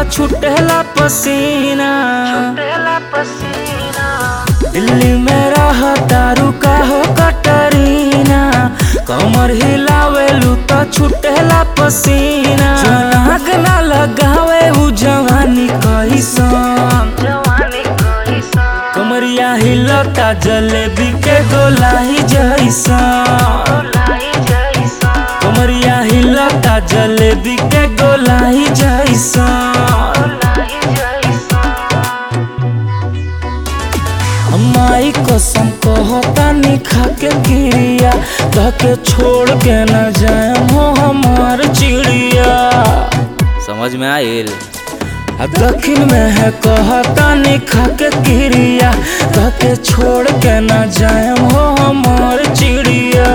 छुटेला पसीना दिल्ली में रह तारू का हो कटरीना कमर हिलावेलू तो छुटेला पसीना नाक ना लगावे उ जवानी कैसन कमरिया हिलता जलेबी के गोलाई जैसा कमरिया हिलता जलेबी के गोलाई जैसा माई कसम कहता निखा के गिरिया धके छोड़ के न जाए हो हमार चिड़िया समझ में आयल आ दक्षिण में है कहता निखा के गिरिया धके छोड़ के न जाए हो हमार चिड़िया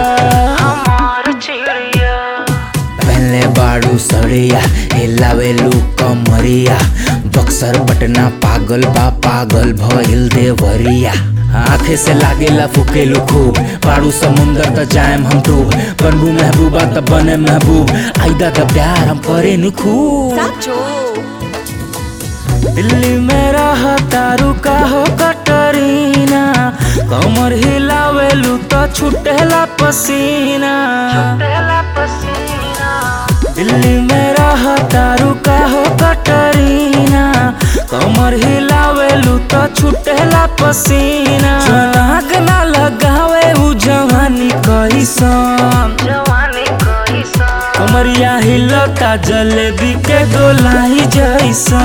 पहले बाड़ू सड़िया हिलावेलू कमरिया बक्सर पटना पागल बा पागल भइल देवरिया आंखे से लागेला फुकेलू खूब पाड़ू समुंदर त जाएम हम डूब बनबू महबूबा त बने महबूब आइदा त प्यार हम करे नु खूब साचो दिल्ली में रह तारू का हो कटरीना कमर हिलावेलू तो छुटेला पसीना दिल्ली में रह तारू का हो कटरीना कमर हिलावेलू तो छुटेला पसीना नाक ना लगावे उ जवानी कैसन कमरिया हिलता जलेबी के गोलाई जैसा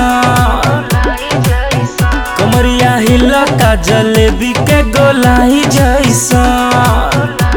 कमरिया हिलता जलेबी के गोलाई जैसा